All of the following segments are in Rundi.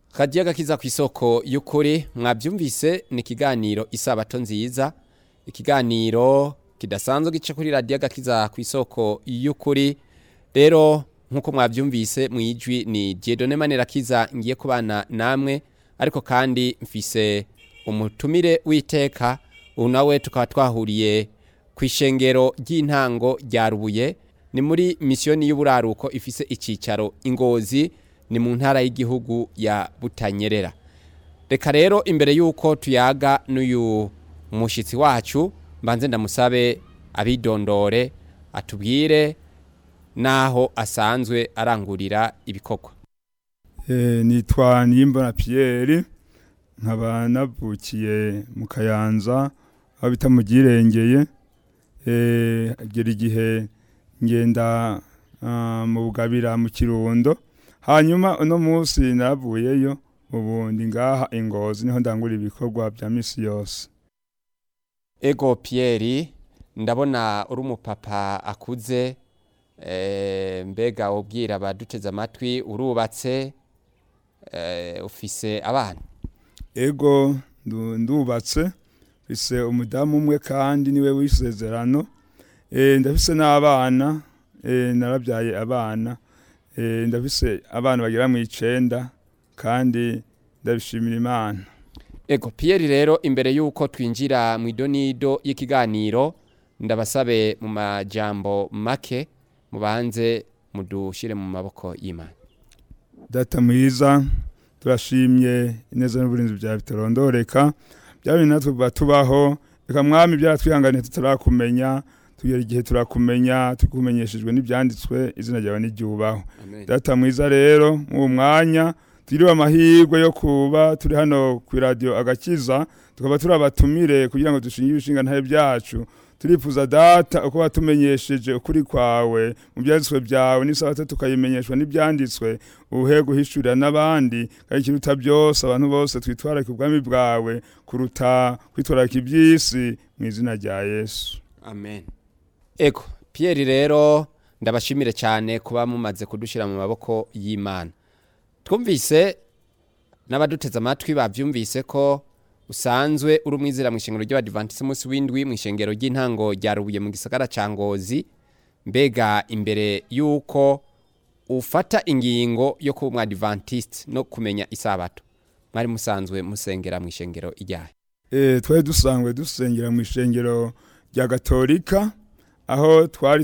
kadiya gakiza ku isoko y'ukuri mwabyumvise ni ikiganiro isabato nziza ikiganiro kidasanzwe gice kuri radiyo gakiza ku isoko y'ukuri rero nk'uko mwabyumvise mu ijwi ni Dieudonne Manirakiza ngiye kubana namwe ariko kandi mfise umutumire w'iteka ubu nawe tukaba twahuriye ku ishengero ry'intango rya rubuye ni muri misiyoni y'uburaruko ifise icyicaro ingozi ni mu ntara y'igihugu ya butanyerera reka rero imbere y'uko tuyaga n'uyu mushyitsi wacu mbanze ndamusabe abidondore atubwire n'aho asanzwe arangurira ibikorwa nitwa niyimbona Pierre nkaba navukiye mu kayanza aho bita mu girengeye agera igihe ngenda mu bugabira mu kirundo hanyuma uno munsi navuyeyo ubu ndi ngaha ingozi niho ndangura ibikorwa bya minsi yose ego Pierre ndabona uri umupapa akuze mbega ubwira abaduteze amatwi urubatse ufise abana ego ndubatse mfise umudamu umwe kandi niwe w'isezerano ndafise n'abana narabyaye abana ndafise abana bagera mu icenda kandi ndabishimira imana ego Pierre rero imbere y'uko twinjira mu idonido y'ikiganiro ndabasabe mu majambo make mubanze mudushyire mu maboko y'imana data mwiza turashimye ineza n'uburinzi bya bitarondoreka byaba natwe kuba tubaho reka mwami byaratwihanganiye tutarakumenya tugera igihe turakumenya tukumenyeshejwe n'ibyanditswe izina ryawe n'iryubaho data mwiza rero mu mwanya tugiriwe amahirwe yo kuba turi hano ku iradiyo agakiza tukaba turi abatumire kugira ngo dushinge ibishinga ntahe byacu turifuza data uko watumenyesheje ukuri kwawe mu byanditswe byawe n'isabato tukayimenyeshwa n'ibyanditswe uhe guhishurira n'abandi kandi ikiruta byose abantu bose twitwararika ubwami bwawe kuruta kwitwararika iby'isi mu izina rya yesu amen ego Pierre rero ndabashimire cyane kuba mumaze kudushyira mu maboko y'imana twumvise n'abaduteze amatwi babyumvise ko usanzwe uri umwizera mu ishengero ry'abadivantisite umunsi w'indwi mu ishengero ry'intango rya rubuye mu gisagara cya ngozi mbega imbere y'uko ufata ingingo yo kuba umwadivantisite no kumenya isabato mwari musanzwe musengera mu ishengero ijyaye twari dusanzwe dusengera mu ishengero rya gatolika aho twari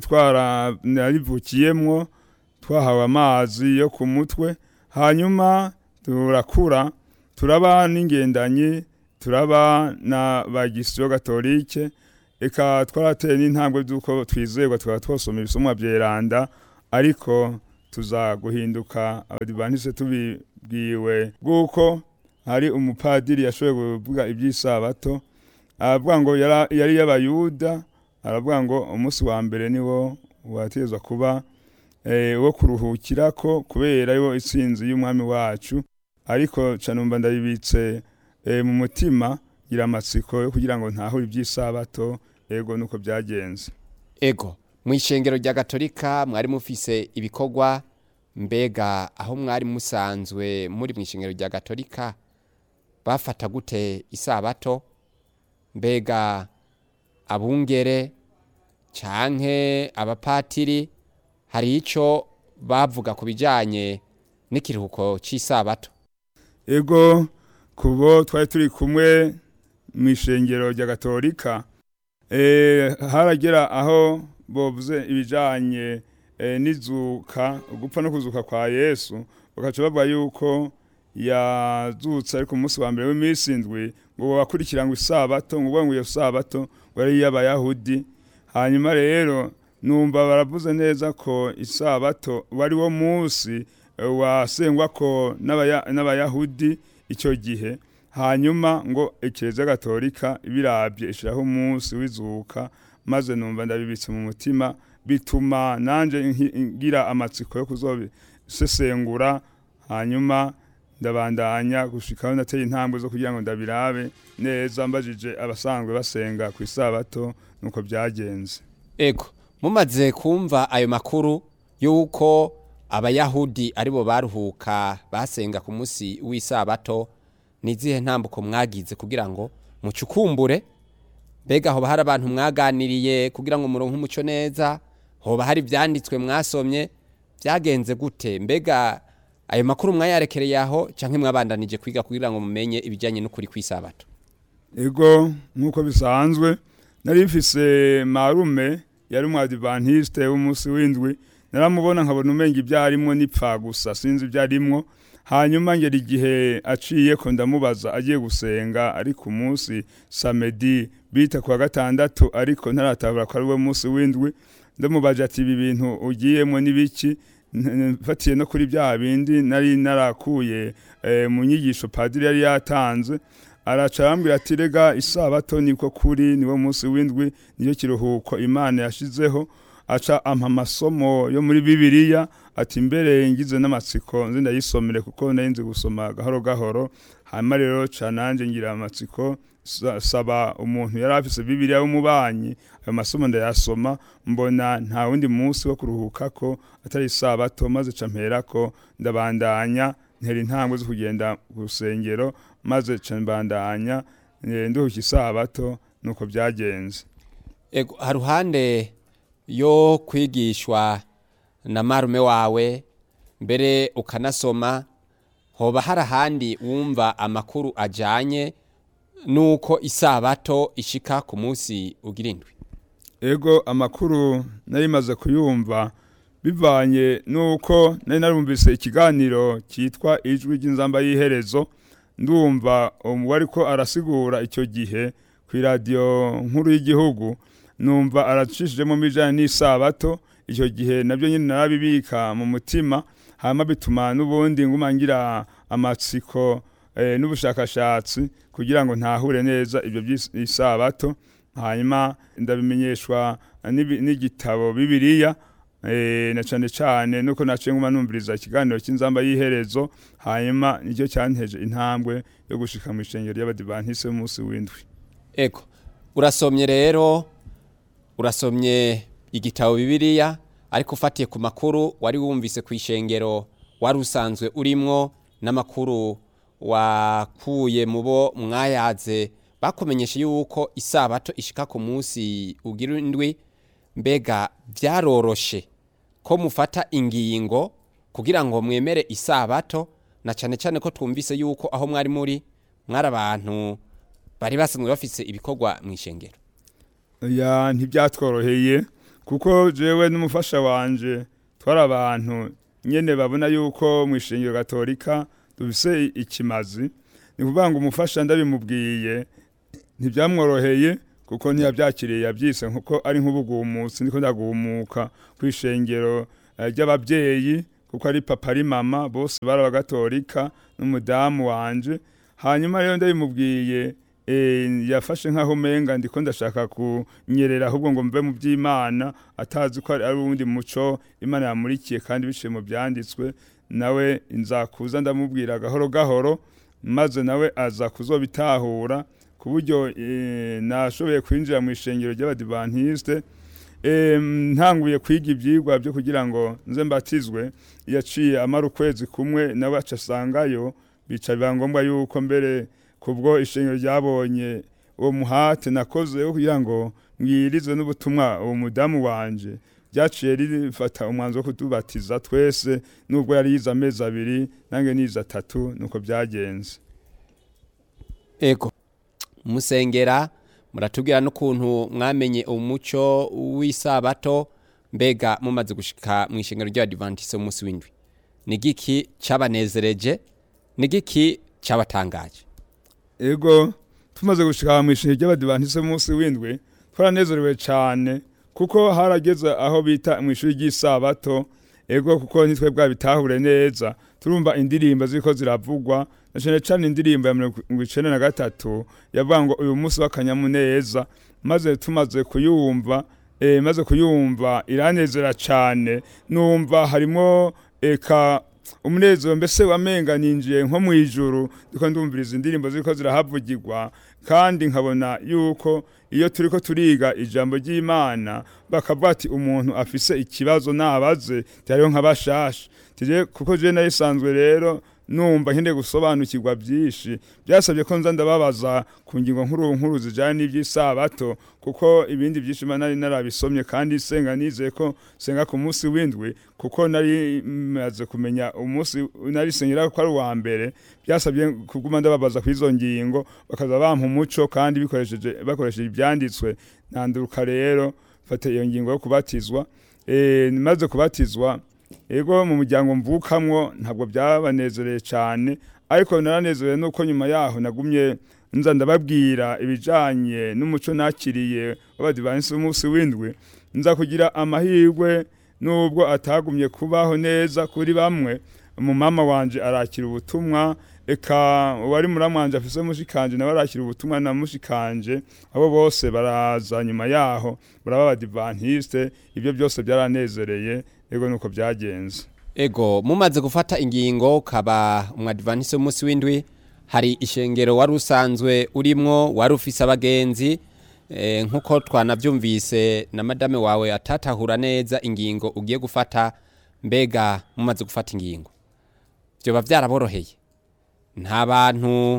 twararivukiyemwo twahawe amazi yo ku mutwe hanyuma turakura turaba n'ingendanyi turaba na bagisiyo gatolike eka twarateye n'intambwe z'uko twizerwa tukaba twosoma ibisomwa byeranda ariko tuza guhinduka abadivantisite tubibwiwe bw'uko hari umupadiri yashoboye kuvuga iby'isabato aravuga ngo yari y'abayuda aravuga ngo umunsi wa mbere niwo wategezwa kuba wo kuruhukira ko kubera yo itsinzi y'umwami wacu ariko canumva ndabibitse mu mutima gira amatsiko yo kugira ngo ntahure iby'isabato ego nuko byagenze ego mu ishengero rya gatolika mwari mufise ibikorwa mbega aho mwari musanzwe muri mu ishengero rya gatolika bafata gute isabato mbega abungere canke abapatiri hari icyo bavuga ku bijyanye n'ikiruhuko cy'isabato ego kubo twari turi kumwe mu ishengero rya gatolika haragera aho bovuze ibijyanye n'izuka gupfa no kuzuka kwa yesu bagaca bavuga yuko yazutse ariko umunsi wa mbere w'iminsi indwi ngo bakurikira ngo isabato ngo ngo iyo sabato ngo ari iy'abayahudi hanyuma rero numva baravuze neza ko isabato wari wo munsi wasengwa ko n'abayahudi icyo gihe hanyuma ngo ekereza gatolika birabye ishyiraho umunsi w'izuka maze numva ndabibitse mu mutima bituma nanjye ngira amatsiko yo kuzobisesengura hanyuma ndabandanya gushikaho nateye intambwe zo kugira ngo ndabirabe neza mbajije abasanzwe basenga ku isabato nuko byagenze ego mumaze kumva ayo makuru y'uko abayahudi aribo baruhuka basenga ku munsi w'isabato nizihe ntambuko mwagize kugira ngo mucukumbure mbega hoba hari abantu mwaganiriye kugira ngo muronke umuco neza hoba hari ibyanditswe mwasomye byagenze gute mbega ayo makuru mwayarekereye aho cyangwa mwabandanije kwiga kugira ngo mumenye ibijyanye n'ukuri kw'isabato ego nk'uko bisanzwe nari mfise marume yari umwadivantiste w'umunsi w'indwi naramubona nkabona umenga ibyo arimwo nipfa gusa sinzi ibyo arimwo hanyuma ngera igihe aciye ko ndamubaza agiye gusenga ari ku munsi samedi bita ku wa gatandatu ariko ntaratabura ko ari we munsi w'indwi ndamubaje ati ibi bintu ugiyemo n'ibiki mfatiye no kuri bya bindi nari narakuye mu nyigisho padiri yari yatanze araca arambwira ati rega isabato niko kuri niwo munsi w'indwi niyo kiruhuko imana yashizeho aca ampa amasomo yo muri bibiliya ati mbere ngize n'amatsiko nzi ndayisomere kuko nari nzi gusoma gahoro gahoro hanyuma rero ca nanje ngira amatsiko saba umuntu yari afise bibiliya w'umubanyi ayo masomo ndayasoma mbona nta wundi munsi wo kuruhukako atari isabato maze ca mperako ndabandanya ntera intambwe zo kugenda ku rusengero maze ca mbandanya nduhuka isabato nuko byagenze ego haruhande yo kwigishwa na marume wawe mbere ukanasoma hoba hari ahandi wumva amakuru ajyanye n'uko isabato ishika ku munsi ugira indwi ego amakuru nari maze kuyumva bivanye n'uko nari narumvise ikiganiro cyitwa ijwi ry'inzamba y'iherezo ndumva umubare ko arasigura icyo gihe ku iradiyo nkuru y'igihugu numva aracishijemo bijyanye n'isabato icyo gihe nabyo nyine narabibika mu mutima hanyuma bituma n'ubundi nguma ngira amatsiko n'ubushakashatsi kugira ngo ntahure neza ibyo by'isabato hanyuma ndabimenyeshwa n'igitabo bibiriya na cyane cyane nuko naciye nguma numviriza ikiganiro cy'inzamba y'iherezo hanyuma nicyo cyanteje intambwe yo gushika mu ishengero ry'abadivantisi b'umunsi w'indwi ego urasomye rero urasomye igitabo bibiriya ariko ufatiye ku makuru wari wumvise ku ishengero wari usanzwe urimwo n'amakuru wakuye mu bo mwayaze bakumenyesha yuko isabato ishika ku munsi ugira indwi mbega byaroroshe ko mufata ingingo kugira ngo mwemere isabato na cyane cyane ko twumvise yuko aho mwari muri mwari abantu bari basanzwe bafise ibikorwa mu ishengero ya ntibyatworoheye kuko jewe n'umufasha wanje twari abantu nyene babona yuko mu ishengero gatolika dufise ikimazi ni kuvuga ngo umufasha ndabimubwiye ntibyamworoheye kuko ntiyabyakiriye yabyise nkuko ari nk'ubugumutsi niko ndagumuka ku ishengero ry'ababyeyi kuko ari papa ari mama bose bari abagatolika n'umudamu wanje hanyuma rero ndabimubwiye yafashe nk'aho umenga ndiko ndashaka kunyerera ahubwo ngo mve mu by'imana atazi ko ari uwundi muco imana yamurikiye kandi biciye mu byanditswe nawe nzakuza ndamubwira gahoro gahoro maze nawe aza kuzobitahura ku buryo nashoboye kwinjira mu ishengero ry'abadivantiste ntanguye kwiga ibyigwa byo kugira ngo nze mbatizwe yaciye amara ukwezi kumwe nawe aca asangayo bica biba ngombwa yuko mbere kubwo ishengero ryabonye uwo muhate nakoze kugira ngo mwirize n'ubutumwa uwo mudamu wanje ryaciye rifata umwanzuro wo kutubatiza twese nubwo yari yize amezi abiri nange nize atatu nuko byagenze ego musengera muratubwira n'ukuntu mwamenye umuco w'isabato mbega mumaze gushika mu ishengero ry'abadivantise umunsi w'indwi ni giki cyabanezereje ni giki cyabatangaje ego tumaze gushika mu ishengero ry'abadivantise umunsi w'indwi twaranezerewe cyane kuko harageze aho bita mu ishuri ry'isabato ego kuko nitwe bwabitahure neza turumva indirimbo ziko ziravugwa na cyane cyane indirimbo ya mirongo icenda na gatatu yavuga ngo uyu munsi w'akanyamuneza maze tumaze kuyumva e, maze kuyumva iranezera cyane numva harimo eka umunezero mbese wamenga ninjiye nko mu ijuru ndiko ndumviriza indirimbo ziriko zirahavugirwa kandi nkabona yuko iyo turiko turiga ijambo ry'Imana bakavuga ati umuntu afise ikibazo nabaze hariho nk'abashasha tije kuko je nayisanzwe rero numva nkende gusobanukirwa byinshi byasabye ko nza ndababaza ku ngingo nkuru nkuru zijanye n'iby'isabato kuko ibindi byinshi mba nari narabisomye kandi senga nizeye ko senga ku munsi w'indwi kuko nari maze kumenya umunsi nari sengera ko ari uwa mbere byasabye kuguma ndababaza ku izo ngingo bakaza bampa umuco kandi bikoresheje bakoresheje ibyanditswe nanduruka rero fata iyo ngingo yo kubatizwa eh maze kubatizwa ego mu muryango mvukamwo ntabwo byabanezereye cyane ariko naranezerewe nuko nyuma yaho nagumye nza ndababwira ibijanye n'umuco nakiriye w'abadivansi b'umunsi w'indwi nza kugira amahirwe nubwo atagumye kubaho neza kuri bamwe umumama wanje arakira ubutumwa eka uwari muramwanje afise mushikanje nawe arakira ubutumwa na mushikanje abo bose baraza nyuma yaho baraba abadivantiste ibyo byose byaranezereye ego nuko byagenze ego mumaze gufata ingingo ukaba umwadivantisi w'umunsi w'indwi hari ishengero wari usanzwe urimwo wari ufise abagenzi eh, nk'uko twanabyumvise na madame wawe atatahura neza ingingo ugiye gufata mbega mumaze gufata ingingo byoba byaraboroheye nta bantu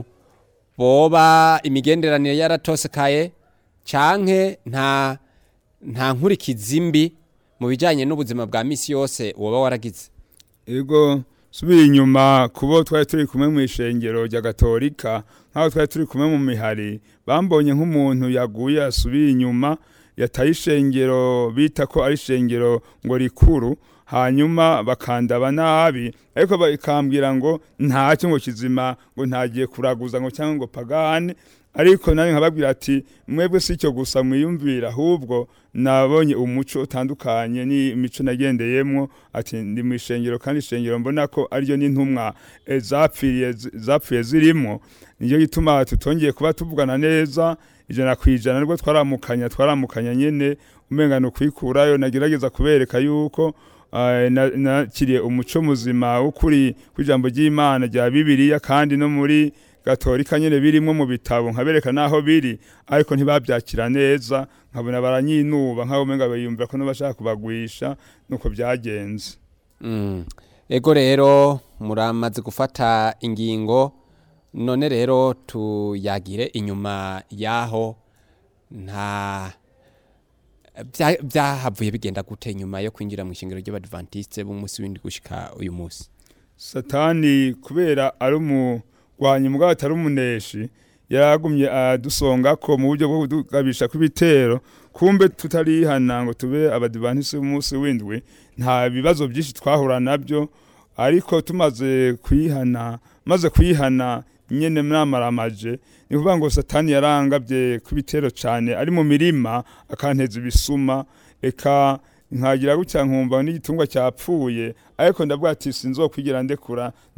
boba imigenderanire yaratosekaye canke nta nta nkurikizi mbi mu bijyanye n'ubuzima bwa misi yose woba waragize ego subira inyuma kubo twari turi kumwe mu ishengero rya gatolika nk'aho twari turi kumwe mu mihari bambonye nk'umuntu yaguye asubiye inyuma yataye ishengero bita ko ari ishengero ngo rikuru hanyuma bakandaba nabi ariko bakambwira ngo ntacyo ngo kizima ngo ntagiye kuraguza ngo cyangwa ngo pagane ariko nawe nkababwira ati mwebwe si icyo gusa mwiyumvira ahubwo nabonye umuco utandukanye n'imico nagendeyemo ati ndi mu ishengero kandi ishengero mbona ko ariyo n'intumwa eh, zapfiriye zapfuye zirimo niyo gituma tutongeye kuba tuvugana neza ijana ku ijana nibwo twaramukanya twaramukanya nyene umenga ni ukwikurayo nagerageza kubereka yuko eh, na- nakiriye umuco muzima w'ukuri kw'ijambo ry'imana rya bibiliya kandi no muri gatolika nyene birimwo mu bitabo nkabereka naho biri ariko ntibabyakira neza nkabona baranyinuba nk'abo umenga biyumvira ko n'abashaka kubagwisha nuko byagenze Mm. ego rero muramaze gufata ingingo none rero tuyagire inyuma yaho nta bya- byahavuye bigenda gute nyuma yo kwinjira mu ishingiro ry'abadventiste b'umunsi w'indwi gushika uyu munsi satani kubera ari umurwanyi mugabo atari umuneshi yaragumye adusonga ko mu buryo bwo kudugabisha kw'ibitero kumbe tutarihana ngo tube abadivantisi b'umunsi w'indwi nta bibazo byinshi twahura nabyo ariko tumaze kuyihana maze kuyihana nyene mwamaramaje ni kuvuga ngo satani yarangabye kw'ibitero cyane ari mu mirima akanteza ibisuma eka nkagira gutya nkumva n'igitungwa cyapfuye ariko ndavuga ati sinzokwigira ndekura